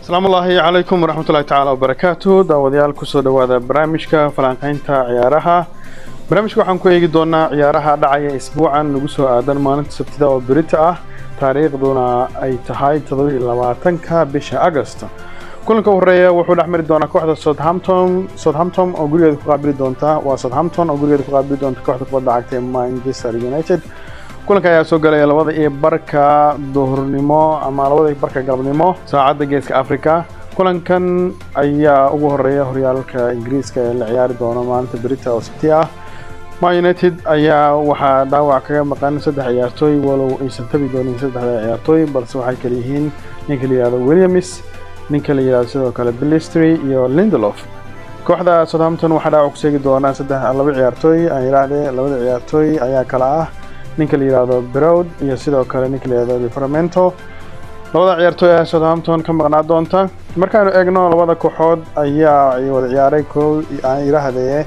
asalaamu ullaahi calaykum waraxmatullahi tacaala wabarakaatu daawadayaal kusoo dhowaada barnaamijka falanqaynta ciyaaraha barnaamijka waxaan ku eegi doonaa ciyaaraha dhacaya isbuucan lagu soo aadan maalinta sabtida oo berita ah taariikhduna ay tahay toddobaiylabaatanka bisha agost kulanka u horeeya wuxuu dhex mari doonaa kooxda southampton southampton oo gurigeeda ku qaabili doonta waa southampton oo gurigeeda ku qaabili doonta kooxda kubadda cagta ee manchester united kulanka ayaa soo galaya labada iyo barka duhurnimo ama labada iyo barka galabnimo saacadda geeska africa kulankan ayaa ugu horeeya horyaalka ingiriiska ee la ciyaari doono maalinta berita oo sabti ah ma united ayaa waxaa dhaawac kaga maqan saddex ciyaartooy walow aysan tabi doonin saddexda ciyaartooy balse waxay kala yihiin ninka la yihahdo williams ninka la yihahdo sidoo kale bilistry iyo lindelof kooxda southampton waxaa dhaawac ku seegi doonaa saddex laba ciyaartooy aan yidhaahdee labada ciyaartooy ayaa kala ah ninka la yihahdo browd iyo sidoo kale ninka la yihahdo lifermento labada ciyaartooy ee southampton ka maqnaa doonta markaanu eegno labada kooxood ayaa wada ciyaaray koo aan yidhaahdee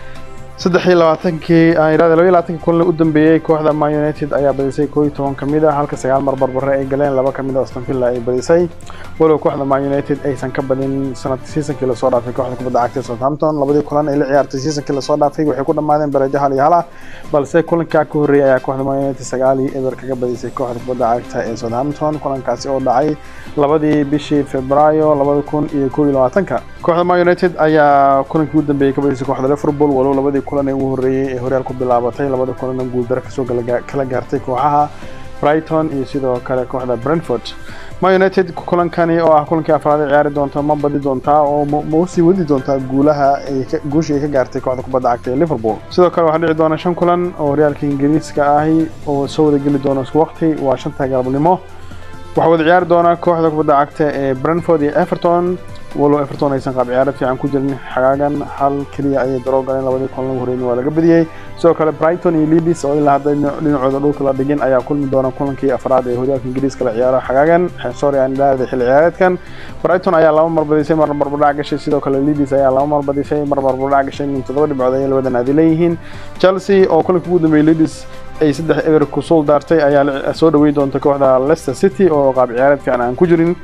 saddex iyo labaatankii aan yidhahde laba iyo labaatankii kulan u dambeeyey kooxda man united ayaa badisay koo iyo toban ka mid ah halka sagaal mar barbare ay galeen laba ka mid a aston villa ay badisay walow kooxda man united aysan ka badin sanadka seasonkii lasoo dhaafay kooxda kubadda cagta southampton labadii kulan ay la ciyaartay seasonkii lasoo dhaafay waxay ku dhammaadeen barajo hal iyo hal ah balse kulankaa ka horreeyay ayaa kooxda man united sagaal iyo eber kaga badisay kooxda kubadda cagta ee southampton kulankaasi oo dhacay labadii bishii februaayo labada kun iyo koo iyo labaatanka kooxda man united ayaa kulankii u dambeeyey ka badisay kooxda liverpool walow labadii kulan ee ugu horreeyey ee horyaal ku bilaabatay labada kulanna guuldaro kasoo kala gaartay kooxaha brighton iyo sidoo kale kooxda brentford ma united kulankani oo ah kulankii afraad ay ciyaari doonta ma badi doontaa oo ma usii wadi doontaa guulaha guushii ay ka gaartay kooxda kubadda cagta ee liverpool sidoo kale waxaa dhici doona shan kulan oo horyaalka ingiriiska ahi oo soo wada geli doona isku waqti waa shanta galabnimo waxaa wada ciyaari doona kooxda kubadda cagta ee brentford iyo everton walow everton aysan qaab ciyaarad fiican ku jirin xagaagan hal keliya ayay daroo galeen labadii kulan ugu horreeyay waa laga badiyey sidoo kale brighton iyo leeds oo ilaa hadda dhinacooda dhulka la dhigin ayaa kulmi doona kulankii afraad ee horyaalka ingiriiska la ciyaaro xagaagan sorry aan idhaahday xilli ciyaareedkan brighton ayaa laba mar badisay mar barbardhac gashay sidoo kale leeds ayaa laba mar badisay mar barbardhac gashay min toddoba dhibcood ayay labada naadi leeyihiin chelsea oo kulanka ugu dambeeyey leeds ay saddex eber ku suul daartay ayaa soo dhawey doonta kooxda leicester city oo qaab ciyaareed fiican aan ku jirin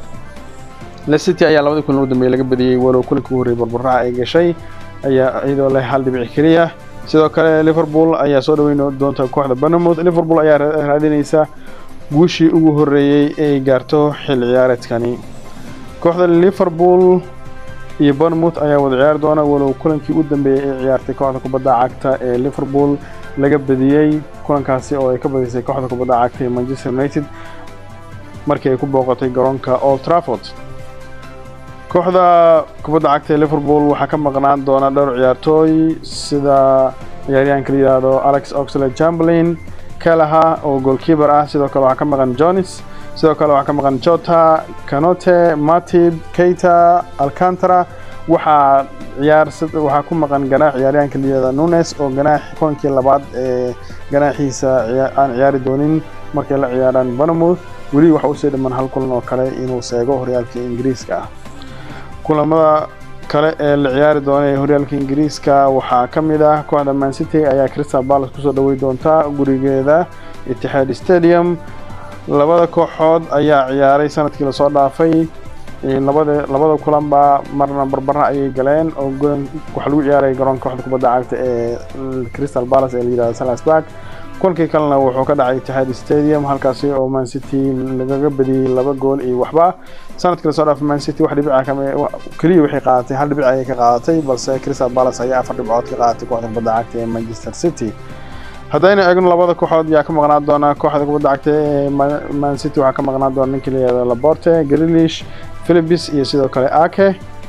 lecity ayaa labadii kulan u dambeeyey laga badiyey walow kulanka ugu horreeyay barbaraha ay gashay ayaa iyadoo leh hal dhibic keliya sidoo kale liverpool ayaa soo dhaweyn doonta kooxda bournemouth liverpool ayaa raadinaysa guushii ugu horreeyey ay gaarto xilli ciyaareedkani kooxda liverpool iyo bournemouth ayaa wada ciyaari doona walow kulankii u dambeeyey ay ciyaartay kooxda kubadda cagta ee liverpool laga badiyey kulankaasi oo ay ka badisay kooxda kubadda cagta ee manchester united markii ay ku booqatay garoonka old trafford kooxda kubadda cagta ee liverpool waxaa ka maqnaan doona dhowr ciyaartooy sida ciyaaryahanka la yidhaahdo alex oxlade chamberlain kalaha oo goalkeeper ah sidoo kale waxaa ka maqan jones sidoo kale waxaa ka maqan jota canote matib keita alcantara waxaa ciyaar waxaa ku maqan ganaax ciyaaryahanka la yidhahdo nunes oo ganaax kulankii labaad ee ganaaxiisa aan ciyaari doonin markay la ciyaaraan bournemouth weli waxa usii dhiman hal kulan oo kale inuu seego horyaalka ingiriiska ah kulamada kale ee la ciyaari doona ee horyaalka ingiriiska waxaa ka mid ah kooxda mancity ayaa crystal palace kusoo dhawey doonta gurigeeda itixaad stadium labada kooxood ayaa ciyaaray sanadkii lasoo dhaafay labada labada kulanba marna barbara ayay galeen oo waxaa lagu ciyaaray garoonka kooxda kubadda cagta ee crystal palace ee la yihahdo salasburg kulankii kalena wuxuu ka dhacay itixaad stadium halkaasi oo mancity lagaga badiyey laba gool iyo waxba sanadkii lasoo dhaafay mancity wax dhibica kama keliya waxay qaadatay hal dhibic ayay ka qaadatay balse crystal palace ayaa afar dhibcood ka qaadatay kooxda kubadda cagta ee manchester city haddaynu eegno labada kooxood yaa ka maqnaan doona kooxda kubadda cagta ee mancity waxaa ka maqnaan doona ninkii la yihahdo laborte grilish philipis iyo sidoo kale ake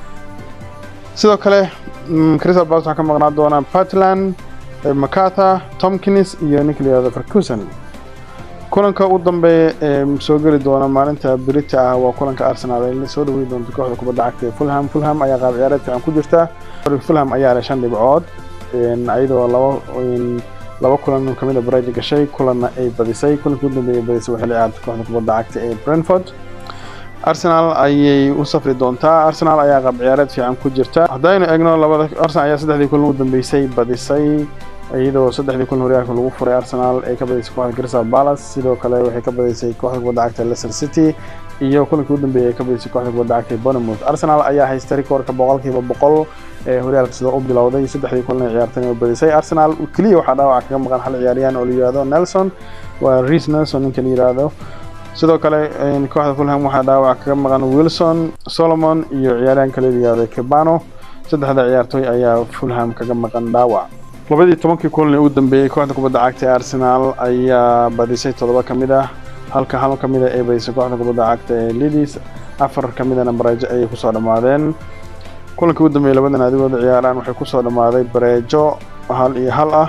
sidoo kale crystal palace waxaa ka maqnaan doona puntland macarthur tomkins iyo ninka la yihahdo ferguson kulanka u dambeeya ee soo geli doona maalinta berita ah waa kulanka arsenal ay soo dhawey doonto kooxda kubadda cagta ee fulham fulham ayaa qaab ciyaareed fiican ku jirta fulham ayaa leh shan dhibcood iyadoo laba laba kulan kamid a baraja gashay kulanna ay badisay kulanka u dambeeyay badisay waxay la ciyaartay kooxda kubadda cagta ee brentford arsenal ayay u safri doontaa arsenal ayaa qaab ciyaareed fiican ku jirta haddaynu eegno labada arsenal ayaa saddexdii kulan u dambeysay badisay iyadoo saddexdii kulan horyaalka lagu furay arsenal ay ka badaysay kooxda crystal palace sidoo kale waxay ka badaysay kooxda kubadda cagta leicester city iyo kulankii u dambeeyay ay ka badaysay kooxda kubadda cagta bournemouth arsenal ayaa haysta rikoorka boqolkiiba boqol ee horyaalka sida u bilowday saddexdii kulan ee ciyaartay oo badisay arsenal keliya waxaa dhaawaca kaga maqan hal ciyaaryahan oo la yihahdo nelson waa reece nelson ninka la yihahdo sidoo kale kooxda fulham waxaa dhaawac kaga maqan wilson solomon iyo ciyaaryahan kale la yihahdo kebano saddexda ciyaartooy ayaa fulham kaga maqan dhaawac labadii tobankii kulan ee u dambeeyey kooxda kubadda cagta ee arsenal ayaa badisay toddoba ka mid ah halka hal ka mid a ay badisay kooxda kubadda cagta ee lidis afar ka midana bareejo ayay kusoo dhammaadeen kulankii u dambeeyey labada naadigooda ciyaaraan waxay kusoo dhammaaday bareejo hal iyo hal ah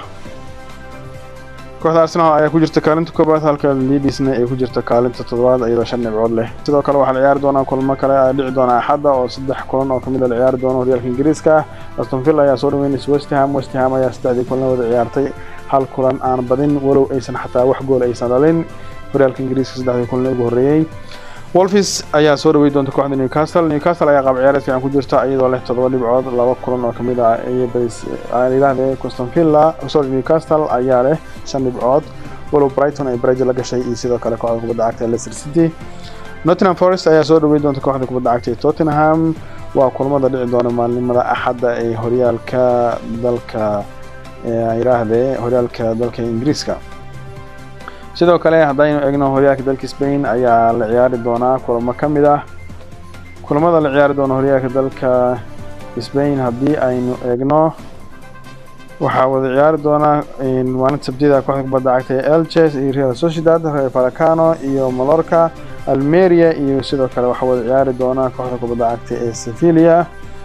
kooxda arsenal ayaa ku jirta kaalinta koobaad halka lidisna ay ku jirta kaalinta toddobaad iyadoo shan dhibcood leh sidoo kale waxaa la ciyaari doonaa kulmo kale ay dhici doona axadda oo saddex kulan oo kamid a la ciyaari doono horyaalka ingiriiska aston villa ayaa soo dhaweynaysa westham westham ayaa saddexdii kulan wada ciyaartay hal kulan aan badin walow aysan xataa wax gool aysan dhalin horyaalka ingiriiska saddexdii kulan ugu horreeyey wolfis ayaa soo dhawey doonta kooxda newcastle newcastle ayaa qaab ciyaareed fiican ku jirta iyadoo leh toddoba dhibcood laba kulan oo kamid ah ayay badiyidhaahdee coston villa sorry newcastle ayaa leh shan dhibcood walow brighton ay barejo la gashay iyo sidoo kale kooxda kubadda cagta ee leicester city nottingham forest ayaa soo dhawey doonta kooxda kubadda cagta ee tottenham waa kulmada dhici doona maalinimada axadda ee horyaalka dalka yidhaahdee horyaalka dalka ingiriiska sidoo kale haddaynu eegno horyaalka dalka spain ayaa la ciyaari doonaa kulamo ka mid ah kulamada la ciyaari doono horyaalka dalka spain haddii aynu eegno waxaa wada ciyaari doonaa maalinta sabtida kooxda kubadda cagta ee elches iyo real sociedad real falacano iyo malorca almeria iyo sidoo kale waxaa wada ciyaari doonaa kooxda kubadda cagta ee sevilia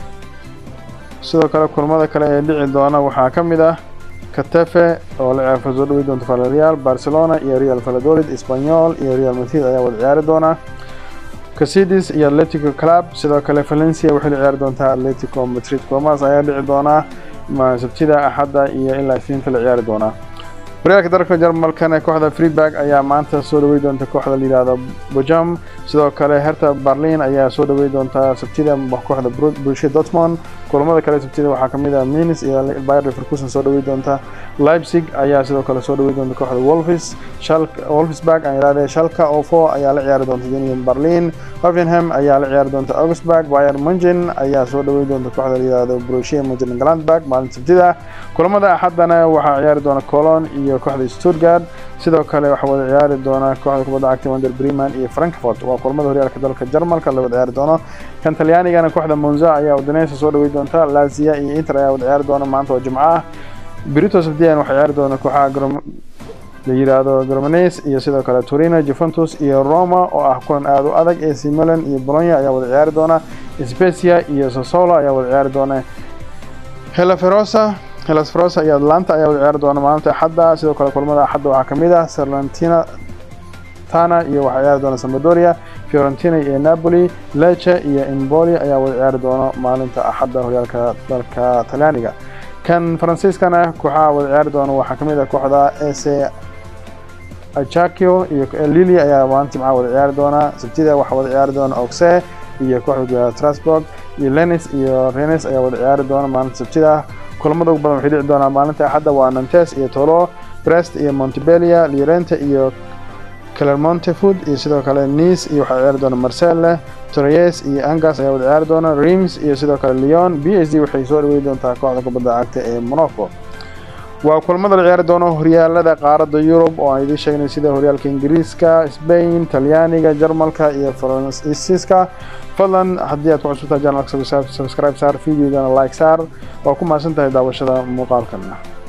sidoo kale kulamada kale ee dhici doona waxaa ka mid ah katefe oo la ciyaarfa soo dhawey doonta valerial barcelona iyo real valladolid espanyol iyo real madrid ayaa wada ciyaari doona casidis iyo atletico club sidoo kale valencia waxay la ciyaari doontaa atletico madrid kulamadas ayaa dhici doonaa sabtida axadda iyo ilaa isniinta la ciyaari doonaa horyaalka dalka jarmalkana kooxda freeburg ayaa maanta soo dhawey doonta kooxda la yihahdo bojam sidoo kale herta berlin ayaa soo dhawey doonta sabtida kooxda bulsha dortmund kulamada kale sabtida waxaa kamid ah minis iyo bayer leverkusen soo dhawey doonta leipzig ayaa sidoo kale soo dhawey doonta kooxda wolfis wolfsburg aan yidhahdee shalka ofo ayaa la ciyaari doonta union berlin hoffenham ayaa la ciyaari doonta augsburg bayer munchen ayaa soo dhawey doonta kooxda la yihahdo borussia mönchengladbach maalinta sabtida kulamada axaddana waxaa ciyaari doona colon iyo kooxda stuttgart sidoo kale waxaa wada ciyaari doona kooxda kubadda cagta wander breman iyo frankfurt waa kulamada horyaalka dalka jarmalka la wada ciyaari doono kan talyaanigana kooxda monza ayaa udineysa soo dhawey doonta lazia iyo inter ayaa wada ciyaari doona maanta oo jimco ah brito sabdiyan waxaa ciyaari doona kooxaha la yiraahdo gromanes iyo sidoo kale torino juventus iyo roma oo ah kulan aada u adag ac milan iyo bolonya ayaa wada ciyaari doona specia iyo sasolo ayaa wada ciyaari doona helaferosa helas ferosa iyo atlanta ayaa wada ciyaari doona maalinta axadda sidoo kale kulamada axadda waxaa kamid ah sarlantina tana iyo waxaa ciyaari doona sambadoria fiorentina iyo napoli leche iyo imboli ayaa wada ciyaari doona maalinta axadda horyaalka dalka talyaaniga kan faransiiskana kooxaha wada ciyaari doona waxaa kamid ah kooxda ese achakio iyo lili ayaa maalinta jimcaha wada ciyaari doona sabtida waxaa wada ciyaari doona oxe iyo kooxda strasbourg iyo lenis iyo renes ayaa wada ciyaari doona maalinta sabtida kulamada ugu badan waxay dhici doonaa maalinta axadda waa nantes iyo tolo brest iyo montebelia lirente iyo clermonte food iyo sidoo kale nice iyo waxaa ciyaari doona marcelle torres iyo angas ayaa wada ciyaari doona reims iyo sidoo kale leon b s d waxay soo dhawey doontaa kooxda kubadda cagta ee monaco waa kulamada la ciyaari doono horyaalada qaaradda yurub oo aan idiin sheegnay sida horyaalka ingiriiska spain talyaaniga jarmalka iyo faransiiska fadlan haddii aad ku cusubtahay janalka subscribe saar videogana like saar waa ku mahadsan tahay daawashada muuqaalkan